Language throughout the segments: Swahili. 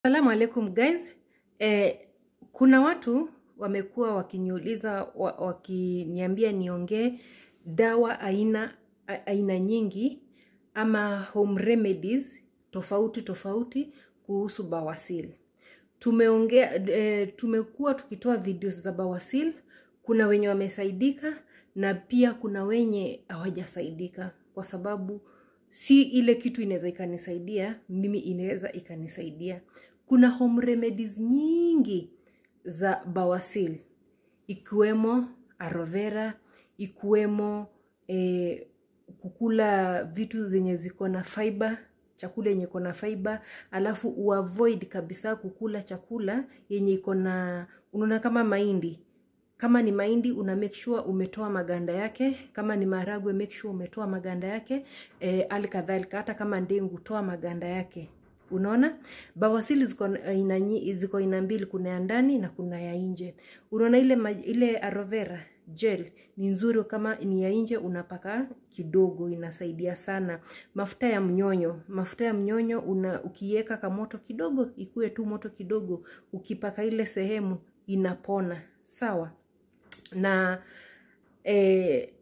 Salamu alaikum guys. Eh, kuna watu wamekuwa wakiniuliza wa, wakiniambia niongee dawa aina a- aina nyingi ama home remedies tofauti tofauti kuhusu bawasir. Tumeongea eh, tumekuwa tukitoa videos za bawasir. Kuna wenye wamesaidika na pia kuna wenye hawajasaidika kwa sababu si ile kitu inaweza ikanisaidia mimi inaweza ikanisaidia kuna home remedies nyingi za bawasir ikiwemo aloe vera ikiwemo eh, kukula vitu zenye ziko na fiber chakula yenye iko na fiber alafu uavoid kabisa kukula chakula yenye iko na unaona kama mahindi kama ni mahindi una make sure umetoa maganda yake kama ni maharagwe make sure umetoa maganda yake e, ali kadhalika hata kama ndengu toa maganda yake unaona bawasili ziko aina nyi- ziko aina mbili kuna ya ndani na kuna ya nje unaona ile maj- ile aloe vera gel ni nzuri kama ni ya nje unapaka kidogo inasaidia sana mafuta ya mnyonyo mafuta ya mnyonyo una ukiweka kamoto kidogo ikuwe tu moto kidogo ukipaka ile sehemu inapona sawa na eh,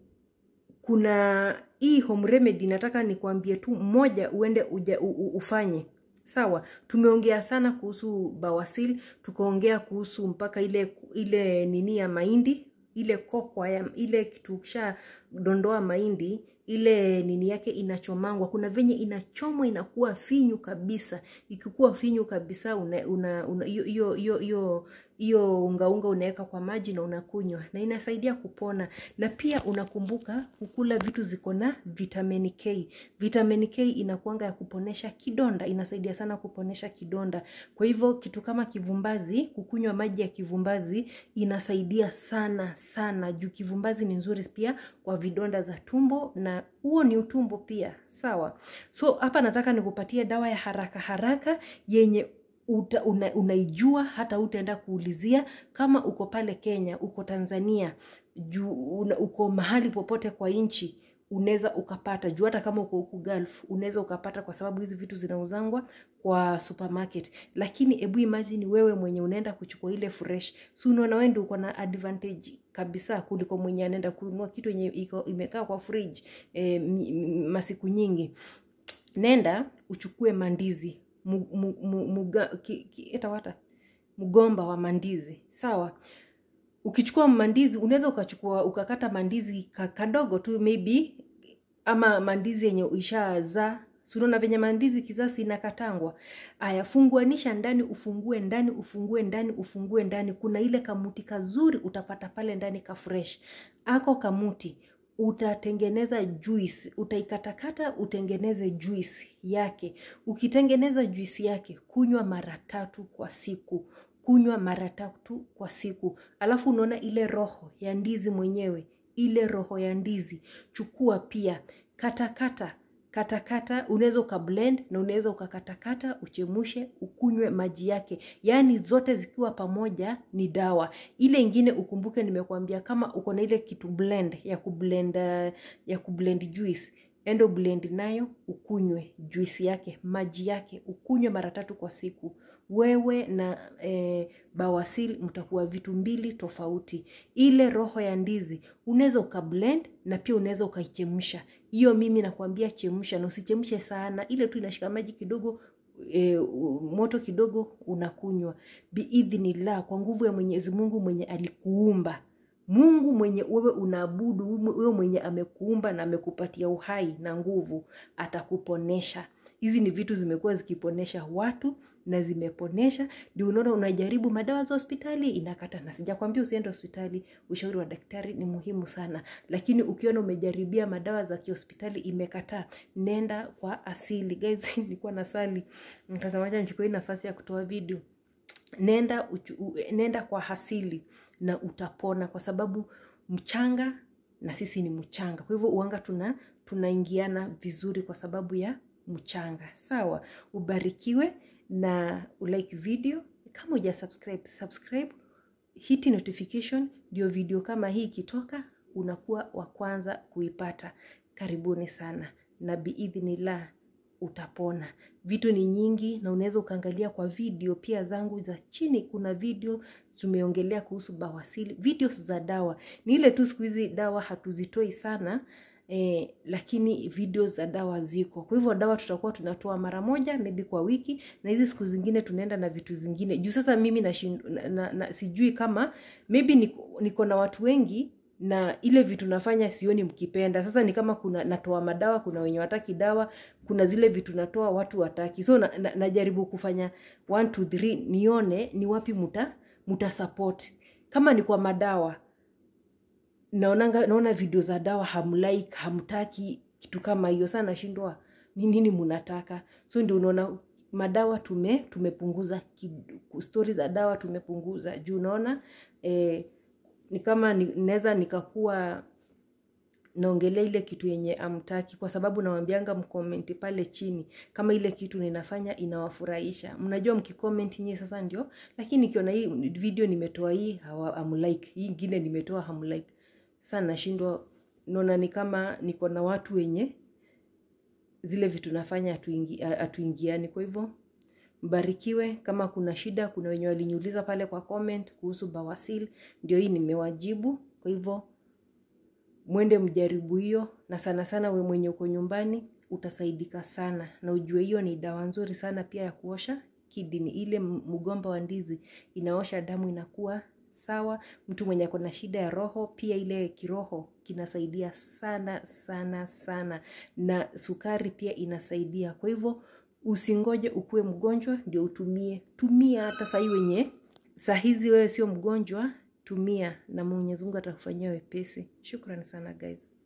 kuna hii home remedy nataka nikwambie tu mmoja uende uja, u, u, ufanye sawa tumeongea sana kuhusu bawasir tukaongea kuhusu mpaka ile ile nini ya mahindi ile kokwa ya ile kitu kisha dondoa mahindi ile nini yake inachomangwa kuna venye inachomwa inakuwa finyu kabisa ikikuwa finyu kabisa una, una, una, hiyo hiyo hiyo hiyo hiyo ungaunga unaweka kwa maji na unakunywa na inasaidia kupona na pia unakumbuka kukula vitu ziko na vitamin k vitamin k inakuanga ya kuponesha kidonda inasaidia sana kuponesha kidonda kwa hivyo kitu kama kivumbazi kukunywa maji ya kivumbazi inasaidia sana sana juu kivumbazi ni nzuri pia kwa vidonda za tumbo na huo ni utumbo pia sawa so hapa nataka nikupatie dawa ya haraka haraka yenye uta, una, unaijua hata utaenda kuulizia kama uko pale kenya uko tanzania juu una, uko mahali popote kwa nchi unaweza ukapata juu hata kama uko huku gulf unaweza ukapata kwa sababu hizi vitu zinauzangwa kwa supermarket lakini hebu imagine wewe mwenye unaenda kuchukua ile fresh si unaona wewe ndio uko na advantage kabisa kuliko mwenye anaenda kununua kitu yenye iko imekaa kwa fridge e, masiku nyingi nenda uchukue mandizi mu, mu, mu, muga, ki, ki, etawata mgomba wa mandizi sawa ukichukua mandizi unaweza ukachukua ukakata mandizi ka- kadogo tu maybe ama mandizi yenye ishazaa sunaona venye mandizi kizasi inakatangwa aya funguanisha ndani ufungue ndani ufungue ndani ufungue ndani kuna ile kamuti kazuri utapata pale ndani ka fresh ako kamuti utatengeneza juice utaikatakata utengeneze juice yake ukitengeneza juice yake kunywa mara tatu kwa siku kunywa mara tatu kwa siku alafu unaona ile roho ya ndizi mwenyewe ile roho ya ndizi chukua pia katakata katakata unaweza ukablend na unaweza ukakatakata uchemushe ukunywe maji yake yaani zote zikiwa pamoja ni dawa ile ingine ukumbuke nimekuambia kama uko na ile kitu blend ya kublend uh, ya kublend juice endo blend nayo ukunywe juisi yake maji yake ukunywe mara tatu kwa siku wewe na e, bawasili mtakuwa vitu mbili tofauti ile roho ya ndizi unaweza ukablend na pia unaweza ukaichemsha hiyo mimi nakwambia chemsha na usichemshe sana ile tu inashika maji kidogo e, moto kidogo unakunywa biidhnillah kwa nguvu ya mwenyezi mungu mwenye alikuumba mungu mwenye wewe unaabudu wewe mwenye amekuumba na amekupatia uhai na nguvu atakuponesha hizi ni vitu zimekuwa zikiponesha watu na zimeponesha ndio unaona unajaribu madawa za hospitali inakata na sijakwambia usiende hospitali ushauri wa daktari ni muhimu sana lakini ukiona umejaribia madawa za kihospitali imekataa nenda kwa asili guys nilikuwa na sali mtazamaji nichukue hii nafasi ya kutoa video nenda uchu, u- nenda kwa hasili na utapona kwa sababu mchanga na sisi ni mchanga kwa hivyo uanga tuna tunaingiana vizuri kwa sababu ya mchanga sawa ubarikiwe na ulike video kama uja subscribe subscribe hiti notification ndio video kama hii ikitoka unakuwa wa kwanza kuipata karibuni sana na biidhnillah utapona vitu ni nyingi na unaweza ukaangalia kwa video pia zangu za chini kuna video tumeongelea kuhusu bawasili videos za dawa ni ile tu siku hizi dawa hatuzitoi sana eh, lakini video za dawa ziko kwa hivyo dawa tutakuwa tunatoa mara moja maybe kwa wiki na hizi siku zingine tunaenda na vitu zingine juu sasa mimi na, na, na, na sijui kama maybe niko, niko na watu wengi na ile vitu nafanya sioni mkipenda sasa ni kama kuna natoa madawa kuna wenye wataki dawa kuna zile vitu natoa watu wataki so na, na, najaribu kufanya 1 2 3 nione ni wapi muta muta support kama ni kwa madawa naonanga naona video za dawa hamlike hamtaki kitu kama hiyo saa nashindwa ni nini munataka so ndio unaona madawa tume tumepunguza stori za dawa tumepunguza juu unaona eh, ni kama naweza nikakuwa naongelea ile kitu yenye amtaki kwa sababu nawambianga mkomenti pale chini kama ile kitu ninafanya inawafurahisha mnajua mkikomenti nyie sasa ndio lakini nikiona hii video nimetoa hii hamlike hii ingine nimetoa hamlike sasa nashindwa naona ni kama niko na watu wenye zile vitu nafanya hatuingiani kwa hivyo mbarikiwe kama kuna shida kuna wenye waliniuliza pale kwa comment kuhusu bawasil ndio hii nimewajibu kwa hivyo mwende mjaribu hiyo na sana sana we mwenye uko nyumbani utasaidika sana na ujue hiyo ni dawa nzuri sana pia ya kuosha kidini ile mgomba wa ndizi inaosha damu inakuwa sawa mtu mwenye ako na shida ya roho pia ile kiroho kinasaidia sana sana sana na sukari pia inasaidia kwa hivyo usingoje ukuwe mgonjwa ndio utumie tumia hata sahii wenye saa hizi wewe sio mgonjwa tumia na mwenyezi mungu atakufanyia wepesi shukrani sana guys